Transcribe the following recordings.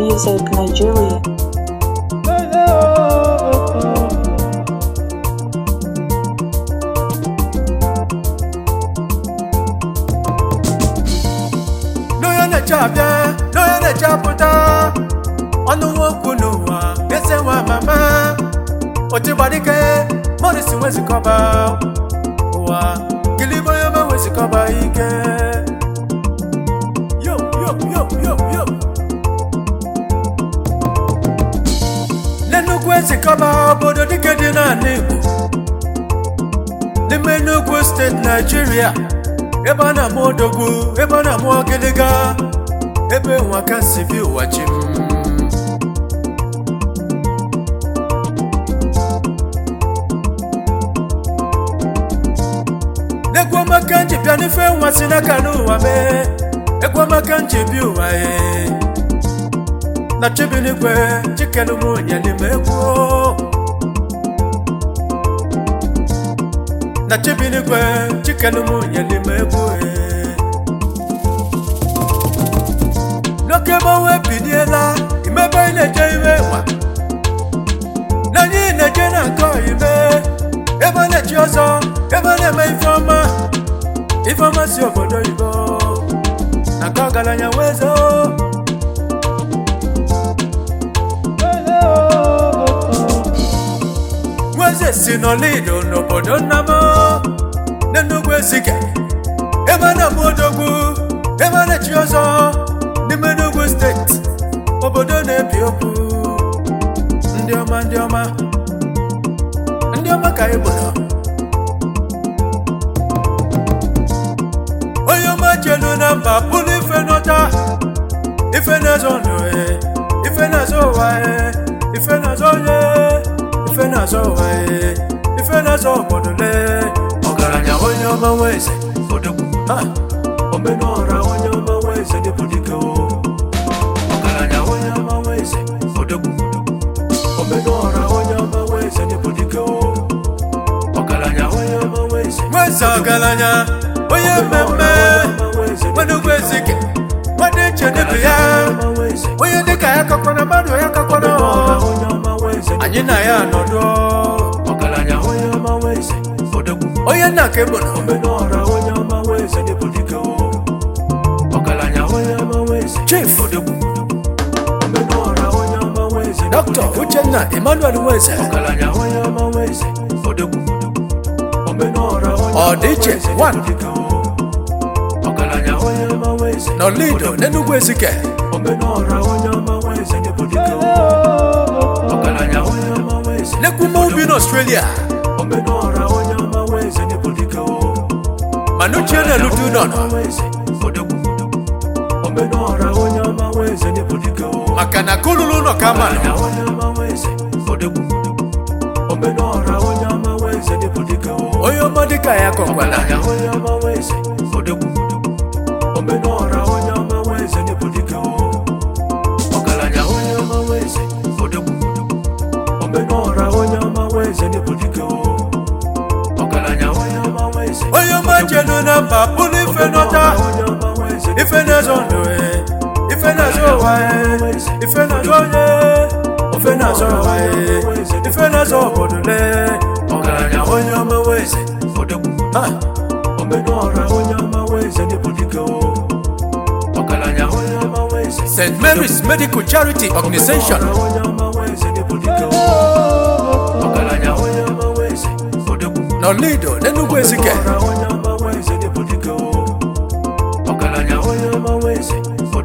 Music Nigeria. n'onye na-eche abịa n'onye na-eche apụta ọnụ nwoke n'ụwa eze nwa mama otigbadike morris wezikọba ụwa gilibe onye ọma wezikọba ike yo yo yo yo yo n'enugwu ezikọba obodo dike dị n'ala igbo n'ime Enugu steeti naijiria ebe a na-amụ odogwu ebe a na-amụ ọgịlịga ebe nwa ka si bi ụwa chi m egwu ọmaka nji bịa n'ife nwa si n'aka n'ụwa mee egwu ọmaka nji bi ụwa ye na chibinigwe chikelu m onye n'ime egwu na chibinigwe chikelu m onye n'ime egwu n'oke mmanwụ ebiniela imebe ị na-eje iwe nwa na anyị na-eje na nke ime ebe a na-echi ọzọ ebe a na-eme ifeọma ifeọma si obodo oyibo na nke ọgaranya wezo nweze si n'olido n'obodo nnamo n'enugwu ezike ebe a na-amụ odogwu ebe a na-echi ọzọ n'ime Enugu steeti obodo na-ebi okwu ndị ọma ndị ọma ndị ọma ka anyị gboro onye ọma jelu na mba bụrụ ife n'ọta ife na-azọ ndụ e, ife na-azọ ụwa e, ife na-azọ onye ife na-azọ ụwa e, ife na-azọ obodo le ọgaranya onye ọma nwe eze odogwu ha omenọra onye ọma nwe eze dịbụ dike o ọgaranya onye ọma nwe eze odogwu omenọra onye ọma nwe eze dịbụ dike o ọgaranya onye ọma nwe eze nwe eze ọgaranya onye mmemme nwenugwu ezike nwadị iche dịbụ ya onye dịka ya kakwana mmadụ ya kakwana anyị na ya anọdụ ọgaranya onye ọma nwe eze odogwu onye nna ka egbono omenọra onye ọma nwe eze dịbụ dike o ọgaranya onye ọma nwe eze chief odogwu omenọra onye ọma nwe eze dọkịta uchenna emmanuel nweze ọgaranya onye ọma nwe eze odogwu omenọra onye ọdịiche one ọgaranya onye ọma nwe eze n'olido n'enugwu ezike omenọra onye ọma nwe eze dịbụ dike o ọgaranya onye ọma nwe eze n'ekwume ubi n'australia omenọra onye ọma nwe eze dịbụ dike o manuchie na-eludu nọnọ omenọra onye ọma nwe eze dịbụ dike o maka na kululu nọ ka ma nọ omenọra onye ọma nwe eze dịbụ dike o onye ọma dịka ya kọkwala onye ọma nwe eze omenọra onye ọma nwe eze dịbụ dike o ọgaranya onye ọma nwe eze omenọra onye ọma nwe eze dịbụ dike o ọgaranya onye ọma nwe eze onye ọma jelu na mba bụrụ ife n'ọta ife na-azọ ndụ e ife na-azọ ụwa e ife na-azọ onye ife na-azọ ụwa e ife na-azọ obodo le ọgaranya onye ọma nwe eze Ha! omenọra onye ọma nwe eze dịbụ dike o ọgaranya onye ọma nwe eze st mary's medical charity organization onye ọma nwe eze dịbụ dike o ọgaranya onye ọma nwe eze n'olido n'enugwu ezike onye ọma nwe eze dịbụ dike o ọgaranya onye ọma nwe eze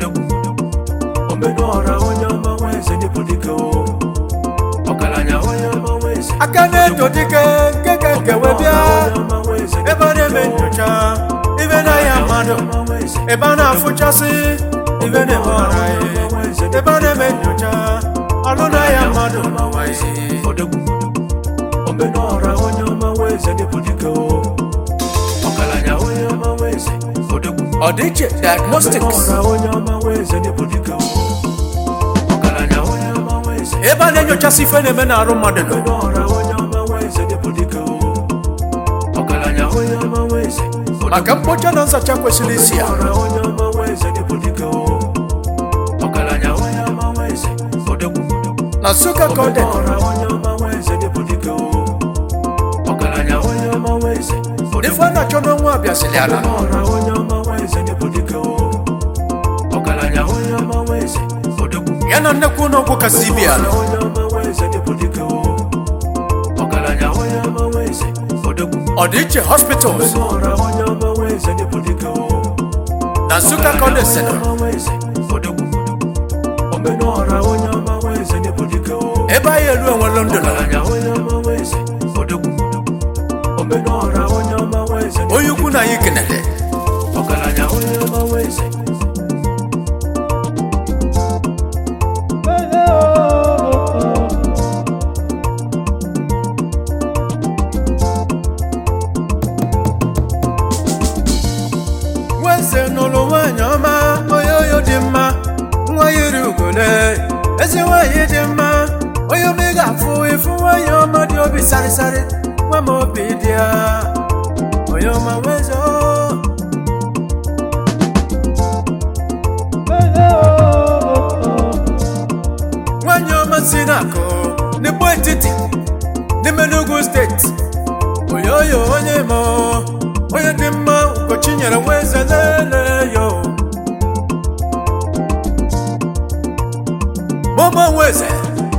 omenọra onye ọma nwe eze dịbụ dike o ọgaranya onye ọma nwe eze aka na-eto dike nke ka nke wee bịa ebe a na-eme nyocha ibe na-ahịa mmadụ ebe a na-afụchasị ibe na-eme ọra ya ebe a na-eme nyocha ọlụ na-ahịa mmadụ n'ụwa ya omenọra onye ọma nwe eze dịbụ dike o ọgaranya onye ọma nwe eze ọdịiche diagnostics omenọra onye ọma nwe eze dịbụ dike o ọgaranya onye ọma nwe eze ebe a na-enyochasị ife na-eme n'arụ mmadụ nọ omenọra onye ọma nwe eze dịbụ dike o ọgaranya onye ọma nwe eze maka mkpocha na nzacha kwesịrị isi ya onye ọma nwe eze dịbụ dike o ọgaranya onye ọma nwe eze na nsụka ka ọ dị ọra onye ọma nwa eze dịbụ dike o ọgaranya onye ọma nwa eze ife a na-achọ n'ọnwa abịasịrị ala ọra onye ọma nwa eze dịbụ dike o ọgaranya onye ọma nwa eze odogwu ya na nnekwu ụlọọgwụ kasị ibi ala onye ọma nwa eze dịbụ dike o ọgaranya onye ọma nwa eze odogwu ọdịiche hospitals ọra onye ọma nwa eze dịbụ dike o na nsụka ka ọ dị sịnụ omenọra onye ọma nwa eze dịbụ dike o ebe anyị elu enwere ndụ na ọgaranya onye ọma nwa eze odogwu omenọra onye ọma nwa eze onye ukwu na anyị kenere ọgaranya onye ọma nwa eze nweze nụrụ nwaanyị ọma onye oyo dị mma nwa yiri ugole ezi nwaanyị dị mma onye ome ga-afụ ịfụ nwaanyị ọma dị obi sarịsarị nwa m obi dị ya onye ọma nweze o. nwaanyị ọma si n'akụ n'igbo etiti n'ime n'ugwu steeti onye oyo onye ma onye dị mma ụbọchị nyere nwa eze lele yo mụmụ nwa eze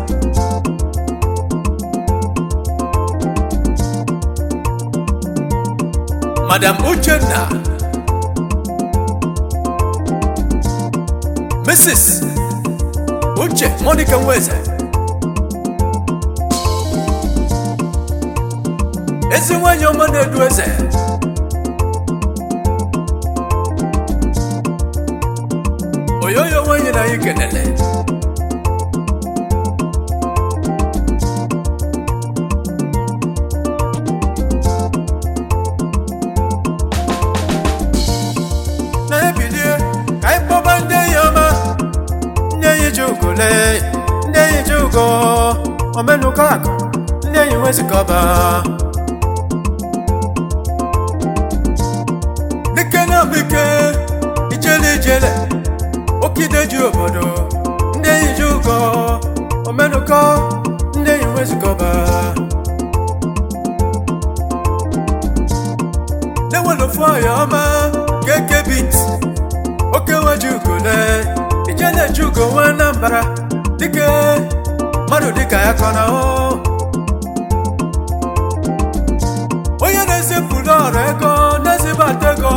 madam uchenna mrs uche monica nweze ezi nwanyị ọma na-edu eze oyoyo nwanyị na anyị kenele na-ebilie ka anyị kpọba ndị enyi ọma ndị enyi ji ugole ndị enyi ji ugo omenụkọ akụ ndị enyi nwezikọba dike na bike ijele ijele okide ji obodo ndị enyi ji ugo omenụkọ ndị enyi nwezikọba na-enwere ofu ọya ọma keke bit oke nwa ji ugole ijele ji ugo nwa anambra dike mmadụ dịka ya kọ na o onye na-ezipụrụ ọrụ ego na-ezibata ego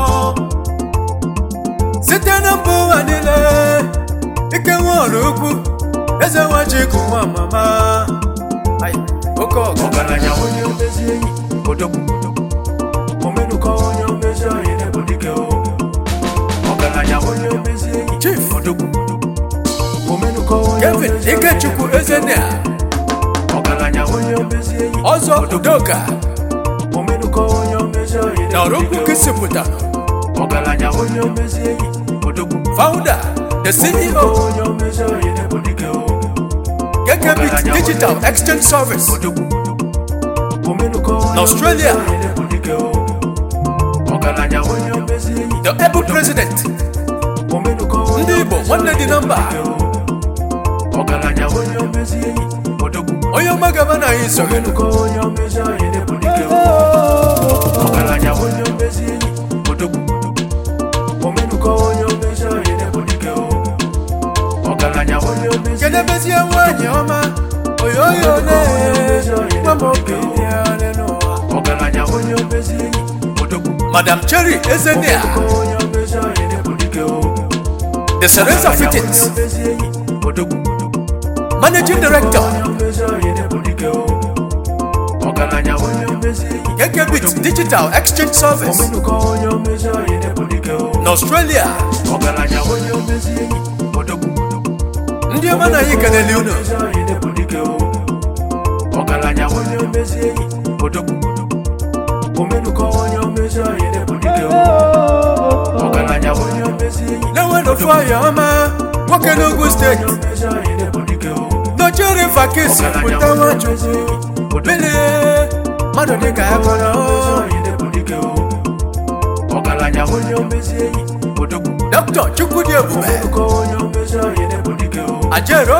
site na mba ụwa niile ike nwe ọrụ ukwu eze nwa chikụ nwa mama Ai, oke ọgụ ọgaranya onye omezi enyi odogwu omenụkọ onye omezi onye dịbụ dike o ọgaranya onye omezi enyi chief odogwu omenụkọ onye kevin omezi onye ikechukwu dịbụ dike o. ezenea ọgaranya onye omezi enyi ọzọ udoka omenụkọ onye omezi onye na ọrụ dịbụ ukwu dike o. kesipụta ọgaranya onye omezi enyi odogwu founder the ceo onye omezi onye dịbụ dike o. kekebit digital exchange service odogwu omenụkọ onye Na Australia. omezi onye dịbụ dike o. ọgaranya onye omezi enyi the able president omenụkọ onye ndị igbo nwanne dị na mba ọgaranya onye omezi enyi odogwu onye ọma gaba na anyị so omenụkọ onye omezi onye dịbụ dike o. ọgaranya onye omezi enyi odogwu omenụkọ onye omezi onye dịbụ dike o. ọgaranya onye omezi kedu ebezie nwaanyị ọma oyoyo ne nwa m obi dị ya n'ụwa ọgaranya onye omezi enyi odogwu madam cherry ezenea onye omezi onye dịbụ dike o. the serenza Ọgaranya onye fittings omezi enyi odogwu managing director onye omezi onye dịbụ dike o. ọgaranya onye omezi enyi kekebit digital exchange service omenụkọ onye omezi onye dịbụ dike o. na australia ọgaranya onye omezi enyi odogwu ndị ọma na anyị kenele unu omezi onye dịbụ dike o. ọgaranya onye omezi enyi odogwu omenụkọ onye omezi onye dịbụ dike o. ọgaranya onye omezi enyi na-enwe n'ofu ọya ọma nwoke n'ugwu steeti onye omezi onye dịbụ dike o. nọchiri vakisi ọgaranya pụta onye nwachukwu omezi enyi odogwu bilie mmadụ dịka ya kọrọ onye dịbụ dike o. ọgaranya onye omezi enyi odogwu dọkịta chukwudị ebube omenụkọ onye omezi onye dịbụ dike o. ajero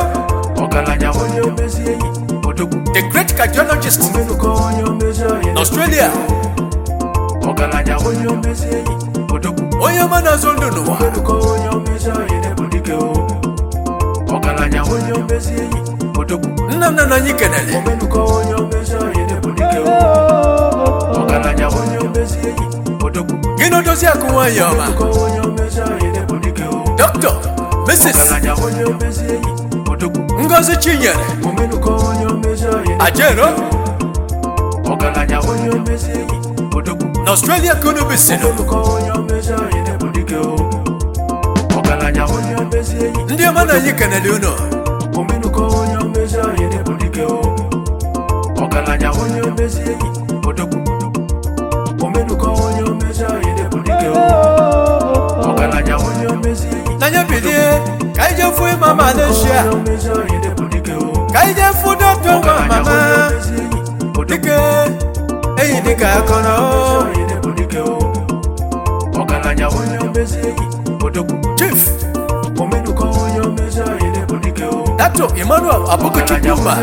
ọgaranya onye omezi enyi odogwu the great cardiologist omenụkọ onye omezi ọyị n'australia ọgaranya onye omezi enyi odogwu onye ọma na-azụ ndụ n'ụwa omenụkọ onye omezi ọyị na-ebu dike o ọgaranya onye omezi enyi odogwu nna nna na anyị kenere omenụkọ onye omezi ọyị na-ebu dike o ọgaranya onye omezi enyi odogwu gị na odozi akụ nwaanyị ọma omenụkọ onye omezi ọyị na-ebu dike o dr mrs ọgaranya onye omezi enyi odogwu ngozi chinyere omenụkọ onye omezi ọyị na- ajero ọgaranya onye omezi enyi odogwu n'australia ka unu bisiri omenụkọ onye omezi ọyị na-ebu dike o ọgaranya onye omezi enyi ndị ọma na anyị kenere unu omenụkọ onye omezi ọyị na-ebu dike o ọgaranya onye omezi enyi odogwu omenụkọ onye omezi ọyị na-ebu dike o ọgaranya onye omezi enyi n'anya bilie ka anyị jee fụ ịma malaysia onye omezi ọyị na-ebu dike o ka anyị jee fụ dọkịta nwa ọgaranya mama onye omezi enyi odogwu dike enyi dịka akọrọ ọyị na-ebu dike o ọgaranya onye omezi enyi odogwu chief omenụkọ onye omezi ọyị na-ebu dike o dato emmanuel abukuchukwuma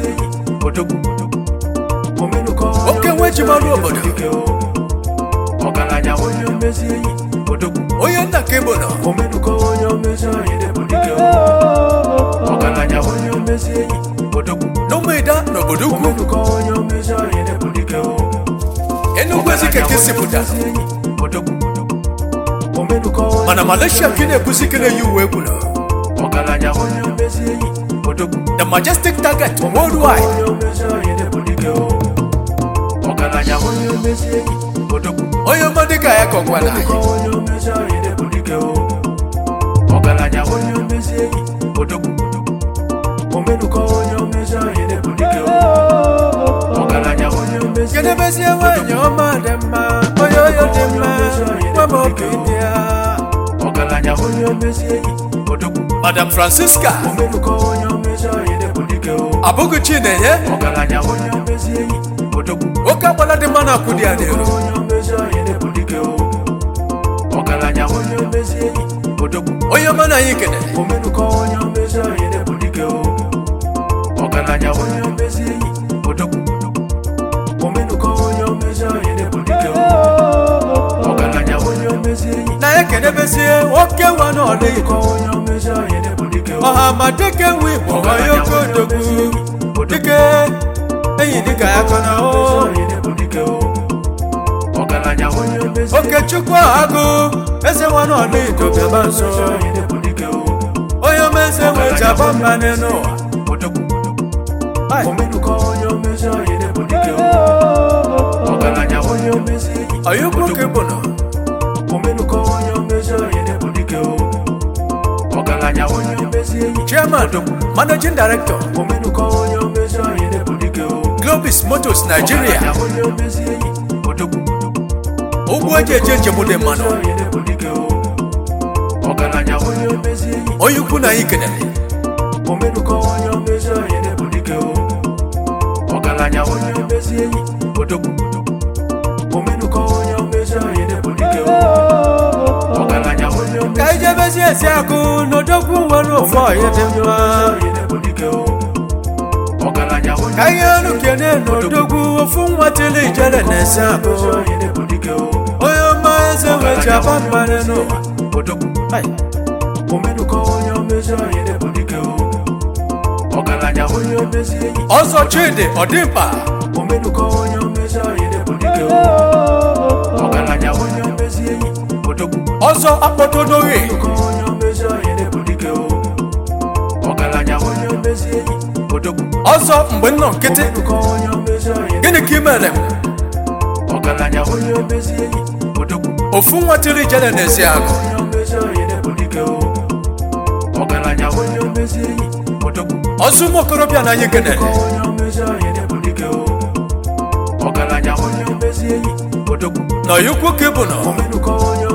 Oke nwe ji marụ obodo. ọgaranya onye omezi enyi odogwu onye nna ka ebo nọ omenụkọ onye omezi ọyị na-ebu dike ọgaranya onye omezi enyi odogwu n'ụmụịda n'obodo ukwu omenụkọ onye omezi ọyị na-ebu dike enugwu ezikeke sipụta odogwu omenụkọ onye mana malaysia ka ị na-ekwusi ike na-eyi uwe egwu nọ ọgaranya onye omezi enyi odogwu the majestic target worldwide onye omezi ọyị na-ebu dike ọgaranya onye omezi enyi odogwu onye ọma dịka ya kọkwara anyị onye omezi ọyị na-ebu dike ọgaranya onye omezi enyi odogwu omenụkọ onye omezi ọyị na-ebu dike ọgaranya onye omezi kedebezie nwaanyị ọma dị mma onye oyo dị mma nwa m obi dị ya ọgaranya onye omezi enyi odogwu madam francisca omenụkọ onye omezi ọyị na-ebu dike abụghị chinenye ọgaranya onye omezi enyi odogwu oke agbala dị mma na-akwụ dị ya n'elu onye omezi ọyị na-ebu dike ọgaranya onye omezi enyi odogwu onye ọma na anyị kenere omenụkọ onye omezi ọyị na-ebu dike ọgaranya onye omezi enyi odogwu omenụkọ onye omezi ọyị na-ebu dike ọgaranya onye omezi enyi na ya kedebezie nwoke nwa n'ọdị omenụkọ onye omezi ọyị na-ebu dike ọha ma dịke nwe igbo onye oke odogwu dike enyi dịka ya kọ na o ọyị na-ebu dike ọgaranya onye omezi oke chukwu agụ eze nwa n'ọdị idobịaba nso ọyị na-ebu dike onye omeze nwe jaba mma n'ụwa odogwu Ai, omenụkọ onye omezi ọyị na-ebu dike ọgaranya onye omezi enyi onye ukwu ka ịbụ nọ omenụkọ onye omezi ọyị na-ebu dike ọgaranya onye omezi enyi chairman managing director omenụkọ onye omezi ọyị na-ebu dike globis motors nigeria ọgaranya onye omezi enyi odogwu ụgbọ eji eje njem dị mmanụ ọyị na-ebu dike ọgaranya onye omezi enyi onye ukwu na anyị kenere omenụkọ onye omezi ọyị na-ebu dike ọgaranya onye omezi enyi odogwu omenụkọ onye omezi ọyị na-ebu dike ọgaranya onye omezi ka anyị jebezie esi akụ n'odogwu nwere ofe ọhịa dị mma ọyị na-ebu dike ọgaranya onye ka ihe elu kene n'odogwu ofu nwa tili ijere na-esi akụ omezi ọyị na-ebu dike onye ọma eze nwe jaba mma n'ụwa odogwu Ai, omenụkọ onye omezi ọyị na-ebu dike ọgaranya onye omezi enyi ọzọ chidi ọdịmkpa omenụkọ onye omezi ọyị na-ebu dike ọgaranya onye omezi enyi odogwu ọzọ akpọtodoghi omenụkọ onye omezi ọyị na-ebu dike ọgaranya onye omezi enyi odogwu ọzọ mgbe nnọ nkịtị omenụkọ onye omezi ọyị gịnị ka ị mere m ọgaranya onye omezi enyi odogwu ofu nwa tili ijere na-esi akụ onye omezi ọyị na-ebu dike ọgaranya onye omezi enyi odogwu ọzọ ụmụ okorobịa na anyị kenere onye omezi ọyị na-ebu dike ọgaranya onye omezi enyi odogwu na onye ukwu ka ịbụ nọ omenụkọ onye